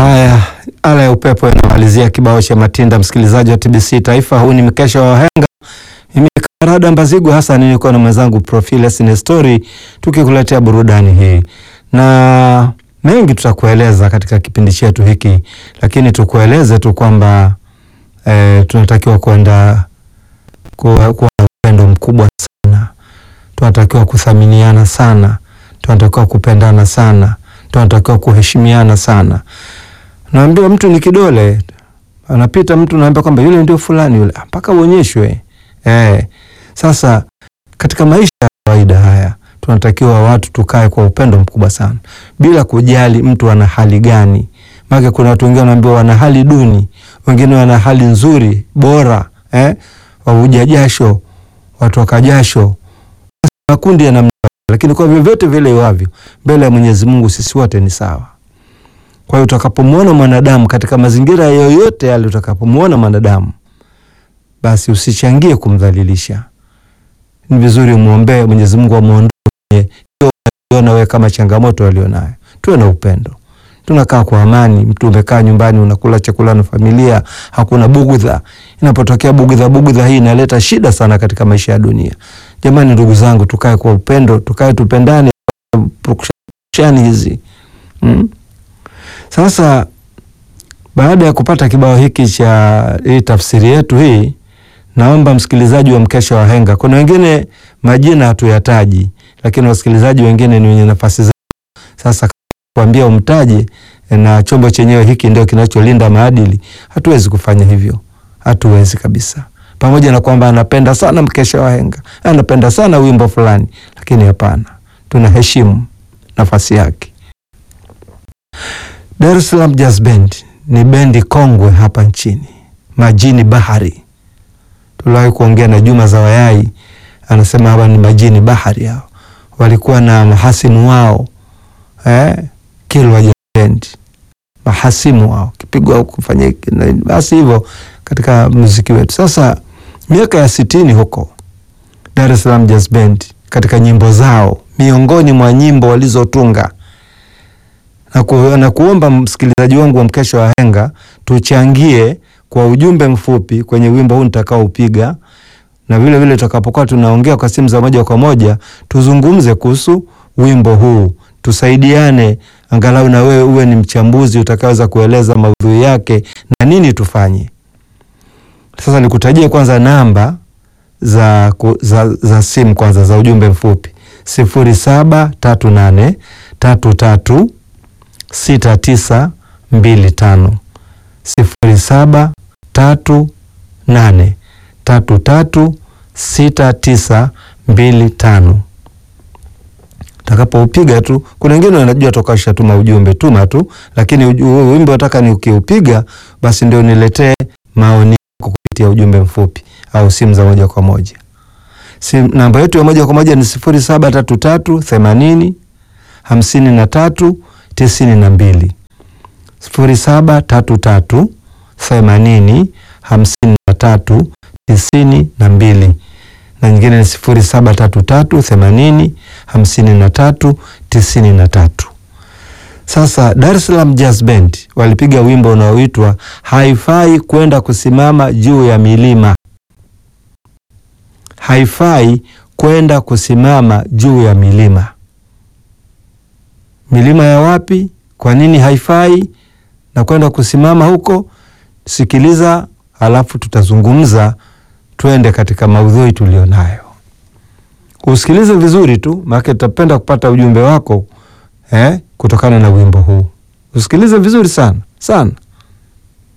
Haya, ala ya upepo inamalizia kibao cha Matinda. Msikilizaji wa TBC Taifa, huu ni mkesha wa wahenga. Mimi Karada Mbazigu Hassan niko na mwenzangu Profiles Nestori tukikuletea burudani hii na mengi tutakueleza katika kipindi chetu hiki, lakini tukueleze tu kwamba e, tunatakiwa kwenda kuwa kuwa na upendo mkubwa sana, tunatakiwa kuthaminiana sana, tunatakiwa kupendana sana, tunatakiwa kuheshimiana sana. Naambiwa mtu ni kidole, anapita mtu naambia kwamba yule ndio fulani yule, mpaka uonyeshwe. Eh, sasa katika maisha ya kawaida haya tunatakiwa watu tukae kwa upendo mkubwa sana, bila kujali mtu ana hali gani. Maana kuna watu wengine wanaambiwa wana hali duni, wengine wana hali nzuri bora, eh, wavuja jasho, watoka jasho, makundi ya namna, lakini kwa vyovyote vile iwavyo, mbele ya Mwenyezi Mungu sisi wote ni sawa. Kwa hiyo utakapomwona mwanadamu katika mazingira yoyote yale, utakapomwona mwanadamu basi usichangie kumdhalilisha. Ni vizuri umwombee Mwenyezi Mungu amuondoe kwenye hiyo unayoona wewe kama changamoto alionayo. Tuwe na upendo, tunakaa kwa amani. Mtu umekaa nyumbani unakula chakula na familia, hakuna bugudha. Inapotokea bugudha, bugudha hii inaleta shida sana katika maisha ya dunia. Jamani, ndugu zangu, tukae kwa upendo, tukae tupendane, purukushani hizi mm. Sasa baada ya kupata kibao hiki cha hii tafsiri yetu hii, naomba msikilizaji wa mkesha wa henga, kuna wengine majina hatuyataji, lakini wasikilizaji wengine ni wenye nafasi zao. Sasa kuambia umtaje na chombo chenyewe hiki ndio kinacholinda maadili, hatuwezi kufanya hivyo, hatuwezi kabisa. Pamoja na kwamba anapenda sana mkesha wa henga, anapenda sana wimbo fulani, lakini hapana, tunaheshimu nafasi yake. Dar es Salaam Jazz Band ni bendi kongwe hapa nchini, majini bahari. Tuliwahi kuongea na Juma Zawayai, anasema hapa ni majini bahari. Hao walikuwa na mahasimu wao eh, Kilwa Jazz Band, mahasimu wao kipigwa kufanya basi hivyo katika muziki wetu. Sasa miaka ya sitini huko Dar es Salaam Jazz Band, katika nyimbo zao, miongoni mwa nyimbo walizotunga na, ku, na kuomba msikilizaji wangu wa mkesha wa henga tuchangie kwa ujumbe mfupi kwenye wimbo huu nitakaoupiga, na vile vile tutakapokuwa tunaongea kwa simu za moja kwa moja tuzungumze kuhusu wimbo huu, tusaidiane, angalau na wewe uwe ni mchambuzi utakaweza kueleza maudhui yake na nini tufanye. Sasa nikutajie kwanza namba za, za, za simu kwanza za ujumbe mfupi sifuri saba tatu nane tatu tatu sita tisa mbili tano sifuri saba tatu nane tatu tatu sita tisa mbili tano. Takapoupiga tu, kuna wengine wanajua toka shatuma ujumbe, tuma tu, lakini wimbo nataka ni ukiupiga, basi ndio niletee maoni yako kupitia ujumbe mfupi au simu za moja kwa moja. Sim, namba yetu ya moja kwa moja ni sifuri saba tatu tatu themanini hamsini na tatu tisini na mbili sifuri saba tatu tatu themanini hamsini na tatu tisini na mbili na nyingine ni sifuri saba tatu tatu themanini hamsini na tatu tisini na tatu. Sasa Dar es Salaam Jazz Band walipiga wimbo unaoitwa haifai kwenda kusimama juu ya milima. Haifai kwenda kusimama juu ya milima. Milima ya wapi? Kwa nini haifai na kwenda kusimama huko? Sikiliza, halafu tutazungumza, twende katika maudhui tulionayo. Usikilize vizuri tu, maana tutapenda kupata ujumbe wako eh, kutokana na wimbo huu. Usikilize vizuri sana sana.